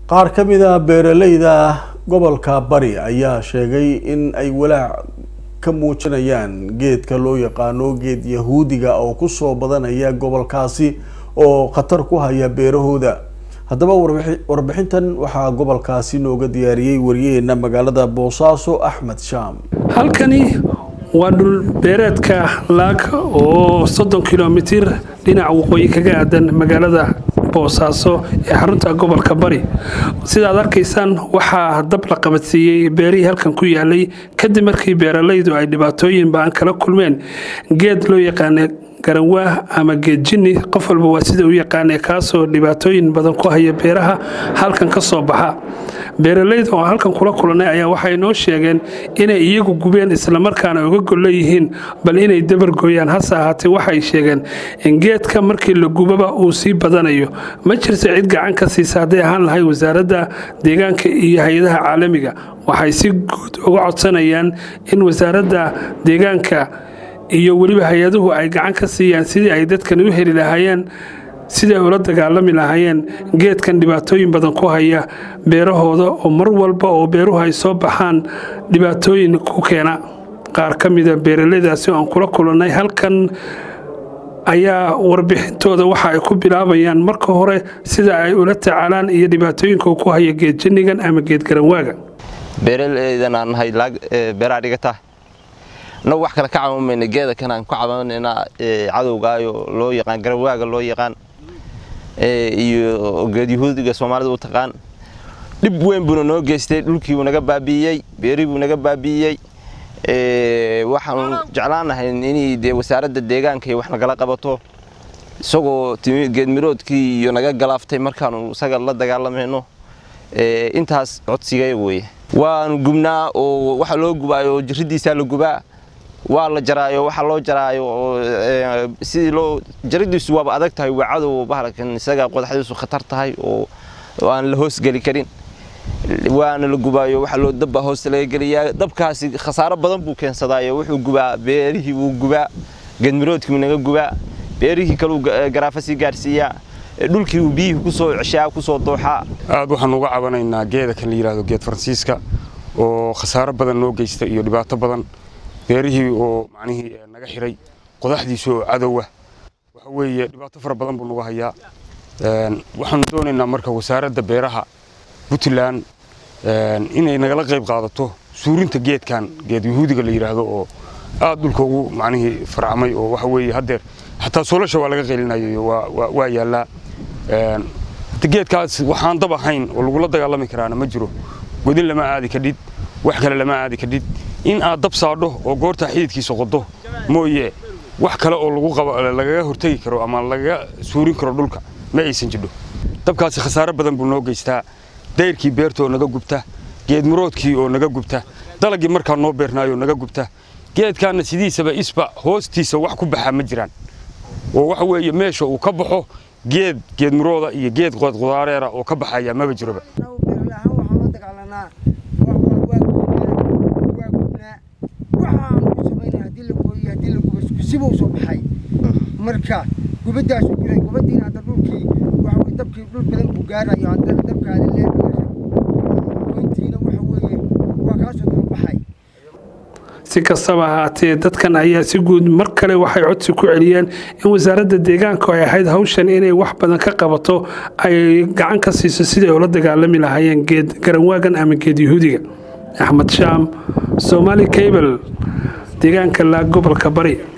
qaar ka mid a beeraleyda gobolka bari ayaa sheegay in ay walaac ka muujinayaan geedka loo yaqaano geed yahuudiga oo kusoo badanaya gobolkaasi oo khatar ku haya beerahooda haddaba warbixintan waxaa gobolkaasi nooga diyaariyey wariyaheena magaalada boosaaso axmed shaam halkani waa dhul beereedka laag oo soddon kilomitir dhinaca waqooyi kaga aadan magaalada boosaaso ee xarunta gobolka bari sidaad arkaysaan waxaa dab la qabadsiiyey beerihii halkan ku yaalay kadib markii beeralaydu ay dhibaatooyin baan kala kulmeen geed loo yaqaana garanwaah ama geed jinni qof walba waa sida u yaqaane kaasoo dhibaatooyin badan ku haya beeraha halkan ka soo baxa beeralayda oo halkan kula kulanay ayaa waxay noo sheegeen inay iyagu gubeen islamarkaana uga gollo yihiin bal inay dabargooyaan hase ahaatee waxay sheegeen in geedka markii la gubaba uu sii badanayo ma jirto cid gacan ka siisa hadday ahaan lahay wasaaradda deegaanka iyo hay-adaha caalamiga waxay si guud uga codsanayaan in wasaaradda deegaanka iyo weliba hay-aduhu ay gacan ka siiyaan sidii ay dadkan u heli lahaayeen sidii ay ula dagaalami lahaayeen geedkan dhibaatooyin badan ku haya beerahooda oo mar walba oo beeruhu ay soo baxaan dhibaatooyin ku keena qaar ka mida beeralaydaasi oo aan kula kulannay halkan ayaa warbixintooda waxa ay ku bilaabayaan marka hore sida ay ula tacaalaan iyo dhibaatooyinka ku haya geed jinnigan ama geed garanwaaga beeralaydan aan nahay beeraa dhigata nag wax kale ka cabamayna geeda kan aan ku cabanaynaa cadowgaayo loo yaqaan garawaaga loo yaqaan iyo geed yahuudiga soomaalida u taqaan dhib weyn buuna noo geystay dhulkiibuu naga baabi'iyey beerihibuu naga baabi'iyey waxaanu jeclaanahay inay dee wasaaradda deegaanka iyo wax nagala qabato isagoo geedmiroodkii iyo naga galaaftay markaanu isaga la dagaalamayno intaas codsigaya weeye waanu gubnaa oo waxa loo gubaayo jirridiisaa la gubaa waa la jaraayo waxa loo jaraayo oo sidii loo jaridiisu waaba adag tahay waa cadow bahalkan isaga qodaxdiisu khatar tahay oo aan la hoosgeli karin waana la gubaayo waxa loo dabba hoosta laga geliyaa dabkaasi khasaaro badan buu keensadaayo wuxuu gubaa beerihii wuu gubaa geedmiroodkii wuu naga gubaa beerihii kaluu garaafa sii gaarsiiyaa dhulkii uu biyihii kusoo ceshaa kusoo dooxaa aad waxaan uga cabanaynaa geeda kan la yidhaahdo geed faransiiska oo khasaaro badan noo geysta iyo dhibaato badan beerihii oo macnihii naga xiray qodaxdiisu oo cadowa waxa weeye dhibaato fara badan buu nagu hayaa waxaanu doonaynaa marka wasaaradda beeraha puntland inay nagala qayb qaadato suurinta geedkan geed yahuudiga la yidhaahdo oo aad dhulka ugu macnihii farcamay oo waxa weeye haddeer xataa soolasha waa laga qeylinayo waa yaallaa geedkaas waxaan dab ahayn oo lagula dagaalami karaana ma jiro godin lama aadi kadhid wax kale lama aadi kadhid in aad dab saadho oo goortaa xididkiisa qodo mooye wax kale oo lagaga hortegi karo ama lagaga suurin karo dhulka ma aysan jidho dabkaasi khasaaro badan buu noo geystaa dayrkii beerta oo naga gubta geedmuroodkii oo naga gubta dalagii markaa noo beernaayo naga gubta geedkaana sidiisaba isba hoostiisa wax ku baxaa ma jiraan oo waxa weeye meesha uu ka baxo geed geedmurooda iyo geed qudaareera oo ka baxaya maba jiroba sibuu soo baxay marka gubadaasu guray gubadiina hadda dhulkii waxa weye dabkii dhul badan buu gaarayo hadda dabkaada lee goyntiina waxa weeye waa kaasoo daba baxay si kastaba ahaatee dadkan ayaa si guud mar kale waxay codsi ku celiyeen in wasaaradda deegaanku ay ahayd hawshan inay wax badan ka qabato ay gacan ka siiso siday ula dagaalami lahaayeen geed garanwaagan ama geed yahuudiga axmed shaam somaali cable deegaanka laag gobolka bari